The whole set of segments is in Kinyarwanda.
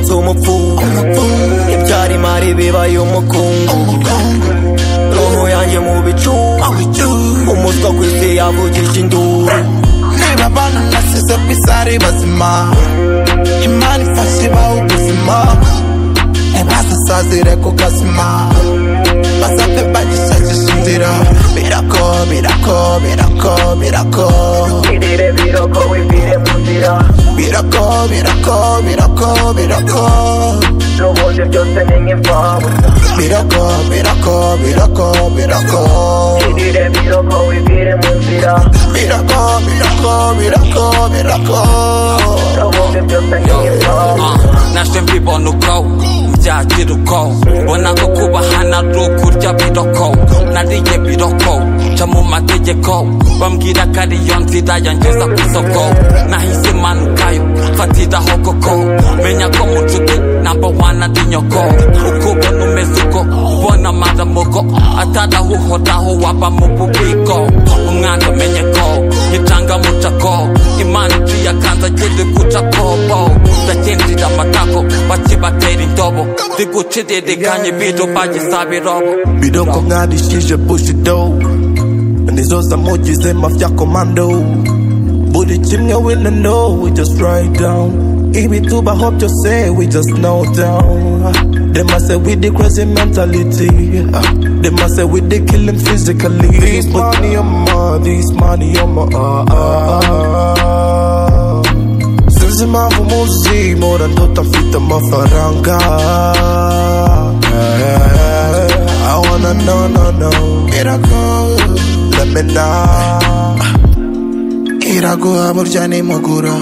z'umufungu ibyari imari bibaye umukungu roho yanjye mu bicu umutwe ku isi yavugije induru niba abana nasize ku isi ari bazima imana ifashe ibaha ubuzima ntibazasazire ku kazima bazapfe bagishakisha inzira birako birako birako birako irire biroko wibwire mu nzira birako birako birako birako n'ubundi byose ni nk'imfabu birako birako birako birako irire biroko wibwire mu nzira birako birako birako birako n'ubundi byose ni nk'imfabu nabyo mbibona uko byagira uko mbona ko kubahana ari ukurya biroko nariye biroko nca mu mategeko bambwira ko ariyo nzira yangeza ku isoko nahise imanukayo mfatiraho koko menya ko mu nshuti namba wani ari nyoko uko ubona umeze uko ubona amaramuko atarahuhoraho waba mu bubiko umwana umenye ko nitanga mucako imana iciye akanza kiri guca kobo ndagendera amatako bakibatera indobo ziguciririkanye biro bagisaba irobo biroko mwarishije bushido nizo zamugize mafya komando buri kimwe we no know we just write down ibitubaho byose we just know down They must say with the crazy mentality uh, They must say with the killing physically This money on my, this money on my uh, uh, uh. Sinzi impamvu muzi mpora ndota mfite amafaranga I wanna know, no, no Iraguha Let me know Iraguha burya nimugura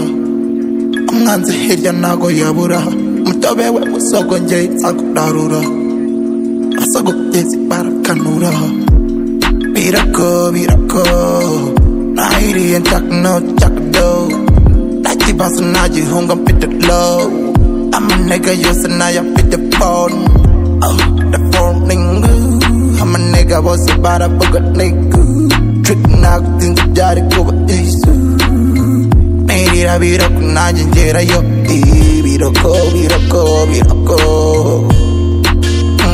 Umwanzi hirya ntago yabura Mutobe we musogo njye nzakurarura Asogo kugeza barakanura Birako, birako Nahiriye nshaka no nshaka do ndakibazo nagihunga mfite low amanega yose nayafite phone Oh, the phone ningu amanega bose baravuga ningu trick nagutinze byari kuba isu nirira biroko nanjye ngerayo Eh, biroko biroko biroko Mm,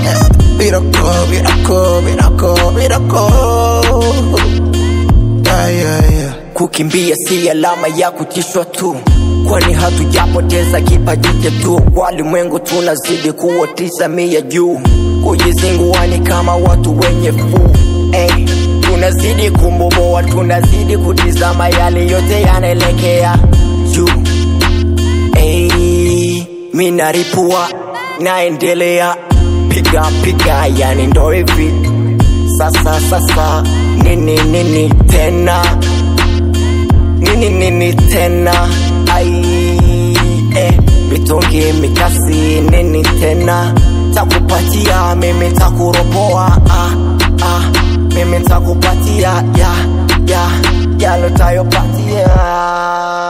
eh, biroko biroko biroko biroko yeah, yeah, yeah. Kukimbia si alama ya kutishwa tu, kwani hatujapoteza kipaji chetu. Walimwengu tunazidi kuotisha mia juu, kujizinguani kama watu wenye fuu hey. Tunazidi kumboboa, tunazidi kutizama yale yote yanaelekea juu hey. Mi naripua naendelea piga piga, yani ndo hivi sasa sasa, nini nini tena nini nini tena ai eh, mitungi mikasi nini tena takupatia mimi takuropoa ah, ah, mimi takupatia ya ya yalotayopatia